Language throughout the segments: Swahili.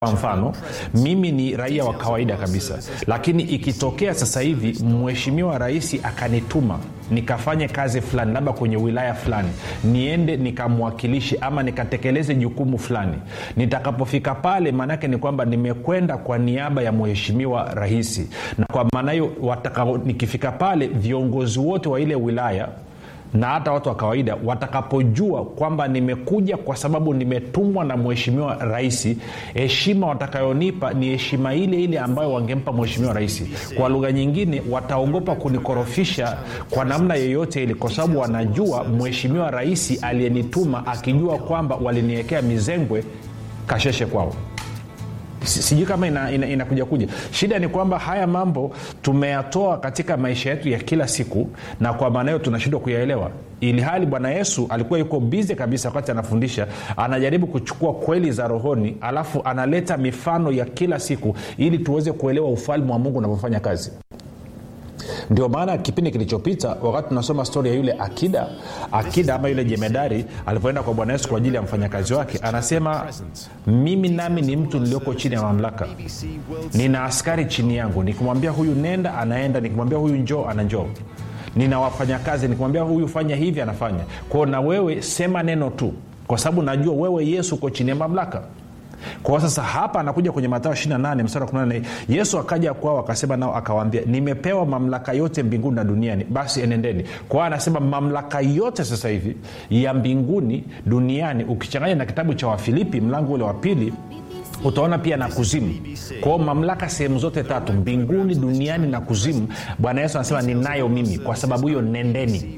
kwa mfano mimi ni raia wa kawaida kabisa lakini ikitokea sasa hivi mheshimiwa rais akanituma nikafanye kazi fulani labda kwenye wilaya fulani niende nikamwakilishe ama nikatekeleze jukumu fulani nitakapofika pale maanaake ni kwamba nimekwenda kwa niaba ya mheshimiwa rahisi na kwa maana hiyo nikifika pale viongozi wote wa ile wilaya na hata watu wa kawaida watakapojua kwamba nimekuja kwa sababu nimetumwa na mheshimiwa rahisi heshima watakayonipa ni heshima ile ile ambayo wangempa mheshimiwa rahisi kwa lugha nyingine wataogopa kunikorofisha kwa namna yoyote ile kwa sababu wanajua mheshimiwa rahisi aliyenituma akijua kwamba waliniwekea mizengwe kasheshe kwao sijui kama inakuja ina, ina, ina kuja shida ni kwamba haya mambo tumeyatoa katika maisha yetu ya kila siku na kwa maana hiyo tunashindwa kuyaelewa ili hali bwana yesu alikuwa yuko bize kabisa wakati anafundisha anajaribu kuchukua kweli za rohoni alafu analeta mifano ya kila siku ili tuweze kuelewa ufalme wa mungu unavyofanya kazi ndio maana kipindi kilichopita wakati tunasoma stori ya yule akida akida ama yule jemedari alipoenda kwa bwana yesu kwa ajili ya mfanyakazi wake anasema mimi nami ni mtu nilioko chini ya mamlaka nina askari chini yangu nikimwambia huyu nenda anaenda nikimwambia huyu njoo ananjoo nina wafanyakazi nikimwambia huyu fanya hivi anafanya kwao na wewe sema neno tu kwa sababu najua wewe yesu uko chini ya mamlaka kwa sasa hapa anakuja kwenye matao 28 mstari wa 18 yesu akaja kwao akasema nao akawaambia nimepewa mamlaka yote mbinguni na duniani basi enendeni kwao anasema mamlaka yote sasa hivi ya mbinguni duniani ukichanganya na kitabu cha wafilipi mlango ule wa pili utaona pia na kuzimu kwao mamlaka sehemu zote tatu mbinguni duniani na kuzimu bwana yesu anasema ninayo mimi kwa sababu hiyo nendeni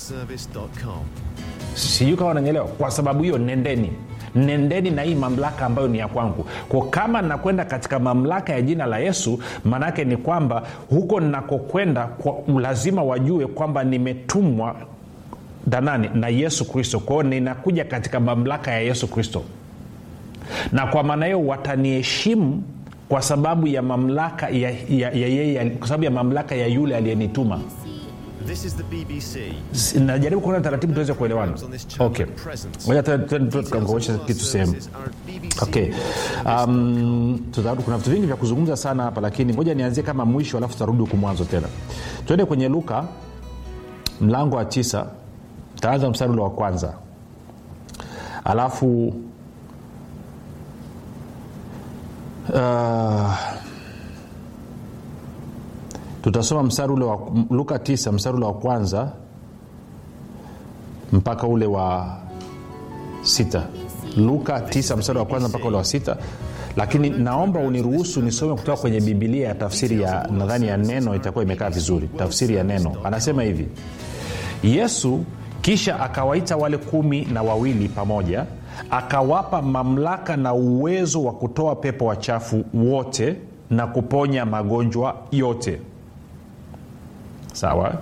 sijui kama unanyelewa kwa sababu hiyo nendeni nendeni na hii mamlaka ambayo ni ya kwangu kwa kama nakwenda katika mamlaka ya jina la yesu maanaake ni kwamba huko ninakokwenda lazima wajue kwamba nimetumwa danani na yesu kristo kwao ninakuja katika mamlaka ya yesu kristo na kwa maana hiyo wataniheshimu kwa sababu ya mamlaka ya, ya, ya, ya, kwa sababu ya mamlaka ya yule aliyenituma This is the BBC. najaribu kuona taratibu tuweze kuelewana okay moja tukaongosha kitu sehemu okay um, tutarudi kuna vitu vingi vya kuzungumza sana hapa lakini ngoja nianzie kama mwisho alafu tutarudi huku mwanzo tena tuende kwenye luka mlango wa tisa taanza mstari ule wa kwanza alafu uh, tutasoma mstari ule wa luka 9 mstari ule wa kwanza mpaka ule wa sita luka 9 mstari wa kwanza mpaka ule wa sita lakini naomba uniruhusu nisome kutoka kwenye bibilia ya tafsiri ya nadhani ya neno itakuwa imekaa vizuri tafsiri ya neno anasema hivi yesu kisha akawaita wale kumi na wawili pamoja akawapa mamlaka na uwezo wa kutoa pepo wachafu wote na kuponya magonjwa yote sawa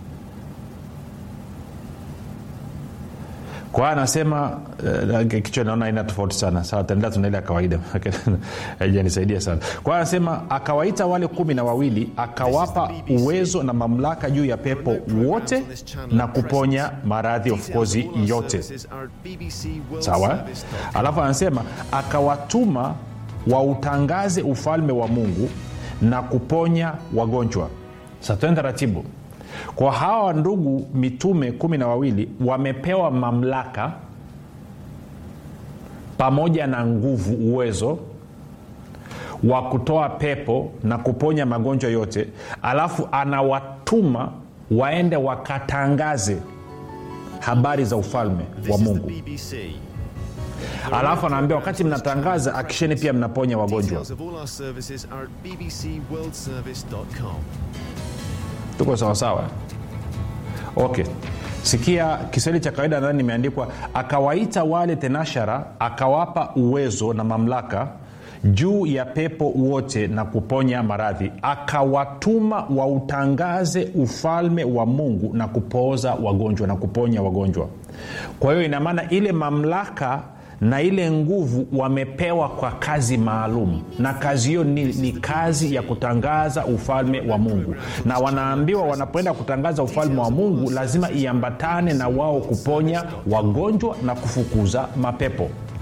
kwa anasema uh, kichwa naona aina tofauti sana sawa taendelea tunaile ya kawaida haijanisaidia sana kwa anasema akawaita wale kumi na wawili akawapa uwezo na mamlaka juu ya pepo wote na kuponya maradhi of course yote sawa alafu anasema akawatuma wautangaze ufalme wa mungu na kuponya wagonjwa sasa tuende taratibu kwa hawa ndugu mitume kumi na wawili wamepewa mamlaka pamoja na nguvu uwezo wa kutoa pepo na kuponya magonjwa yote alafu anawatuma waende wakatangaze habari za ufalme wa mungu alafu anaambia wakati mnatangaza akisheni pia mnaponya wagonjwa tuko sawasawa okay sikia kiswahili cha kawaida nadhani imeandikwa akawaita wale tenashara akawapa uwezo na mamlaka juu ya pepo wote na kuponya maradhi akawatuma wautangaze ufalme wa mungu na kupooza wagonjwa na kuponya wagonjwa kwa hiyo inamaana ile mamlaka na ile nguvu wamepewa kwa kazi maalum na kazi hiyo ni, ni kazi ya kutangaza ufalme wa mungu na wanaambiwa wanapoenda kutangaza ufalme wa mungu lazima iambatane na wao kuponya wagonjwa na kufukuza mapepo